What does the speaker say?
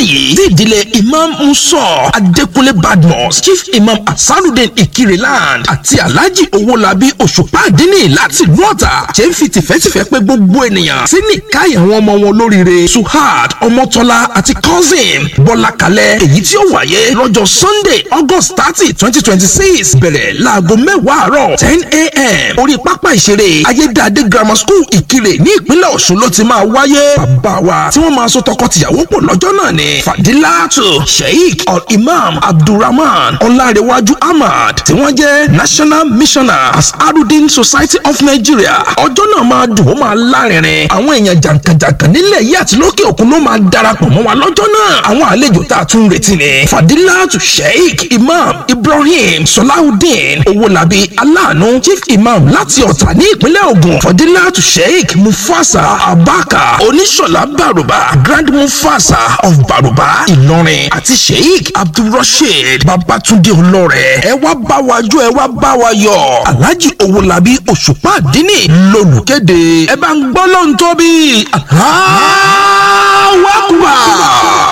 yìí tí ìdílé imam musa adékúnlé badmus chief imam asarudin ikireland àti alhaji owolabi òṣùpá àdínní láti ìlú ọ̀tà ṣe ń fi tìfẹ́tìfẹ́ pé gbogbo ènìyàn sí nìkáyà àwọn ọmọ wọn lóríire suhad ọmọtọ́lá àti cousin bọ́lá kalẹ̀ èyí tí ó wáyé lọ́jọ́ sunday august thirty twenty twenty six bẹ̀rẹ̀ láago mẹ́wàá àárọ̀ ten a.m. orí pápá ìṣeré ayédáadé grammar school ìkirè ní ìpínlẹ̀ ọ̀ṣun ló ti máa wáyé bàbá wa tí wọ́n máa so tọkọ-tìyàwó pọ̀ lọ́jọ́ náà ni fadilatu sheikh al-imam abdulrahman ọlárẹ̀wájú ahmad tí wọ́n jẹ́ national missioner asarudin society of nigeria ọjọ́ náà máa dùn ó máa lárinrin àwọn èèyàn jàǹkànjàǹkàn nílẹ̀ yìí àti lókè òkun ló máa darapọ̀ mọ́ wa lọ́jọ́ náà àwọn àlejò tá a tún retí ni fadilatu sheikh imam ibrahim salahudeen owolabi aláàánú chief imam láti ọ̀tà ní ìpínlẹ̀ ògùn fadilatu sheikh mufasa abaka oníṣọ̀lá bàrùbá grand mufasa of bàrùbá ìlọrin àti sheikh abdulrasheed babatunde olóore ẹ wá bá wa jó ẹ wá bá wa yọ alhaji owolabi òṣùpá àdínní lolùkéde ẹ bá ń gbọ́ lóhùn tóbi. Allahu Akbar.